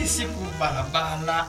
hii siku barabara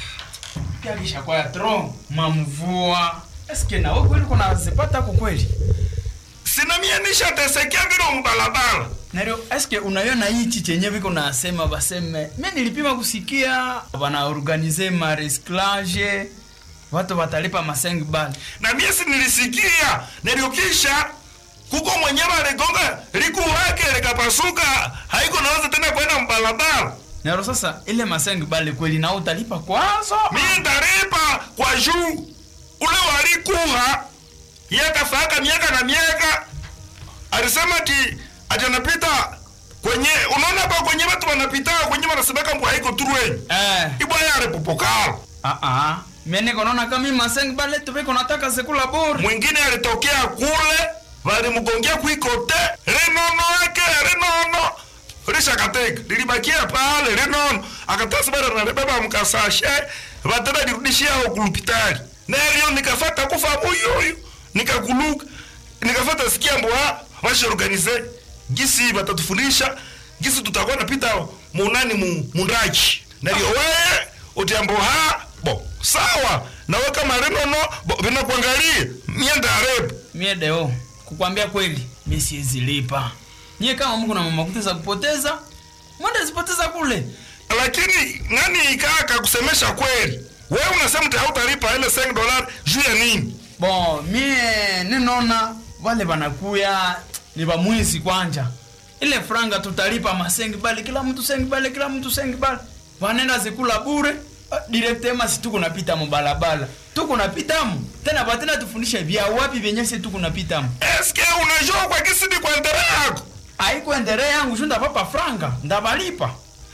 pia lishakuwa ya tro mamvua eske nawe kweli kuna zipata ko kweli sina mie nishatesekea vile mbalabala nario eske unaiona hichi chenye viko nasema baseme mi nilipima kusikia wanaorganize maresclage watu watalipa maseng bal na mie si nilisikia niliokisha kuko mwenyewe aligonga liku wake likapasuka haiko naweza tena kwenda mbalabala naro sasa ile maseng bal kweli na utalipa kwazo mie ndaripa kwa juu ule walikuha yakafaka miaka na miaka alisema ti ati anapita kwenye unaona hapa kwenye watu wanapita kwenye wanasemeka mbwa haiko turwenyu eh. ibwaya alipopokala ah, ah. mene konaona kama hii maseng bal tuviko nataka sekula bure mwingine alitokea kule walimgongea kuikote rinono yake rinono lishakateka lilibakia pale rinono akatasibara nalibeba mkasashe vatena lirudishia ao kulupitali nelio nikafata kufa muyuyu nikakuluka nikafata sikia mbwa vashaorganize gisi vatatufundisha gisi tutakuwa napita munani mu, mundachi nalio weye utiambo ha bo sawa nawe kama rinono bo vinakuangalia mienda arebu mie deo kukwambia kweli mi siezilipa nyie kama mko na mamakuta za kupoteza mwende zipoteza kule lakini nani ikaka kusemesha kweli wewe unasema ti hautalipa ile 5 dolar juu ya nini bon mie ninona wale wanakuya ni bamwizi kwanja ile franga tutalipa masengi bali kila mtu sengi bali kila mtu sengi bali wanenda zikula bure Ah, direktema si tuko napita mubalabala tuko napitamu tena batena tufundishe vya wapi vyenye si tuko napitamu eske unajua kwa kisidi kwa ndere yako aikuendelea yangu shu ndapapa franga ndabalipa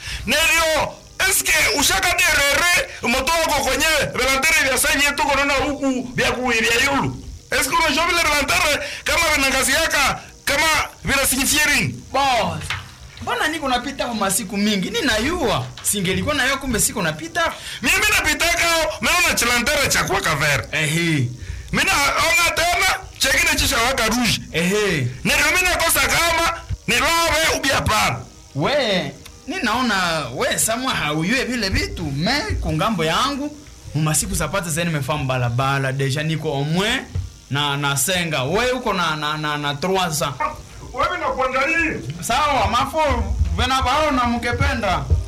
nelio eske ushakaderere moto wako kwenye velantere vya sanyi yetu konona huku vya kuwi vya yulu eske unajua vile velantere kama vinangaziaka kama vinasinyifie nini boss mbona niko napita kwa masiku mingi ninayua singelikuwa nayo kumbe siko napita mimi napitaka meona chilantere cha kwa kavere ehe mina ona tena chekine chishawaka ruji ehe nero mina kosa kama nilowe ubia pana we ninaona we samwa hauyue vile vitu me kungambo yangu mumasiku zapata zeni mefamu balabala deja niko omwe na nasenga we uko na na na, na 300 wewe nakuangalia sawa mafo vena baona mukependa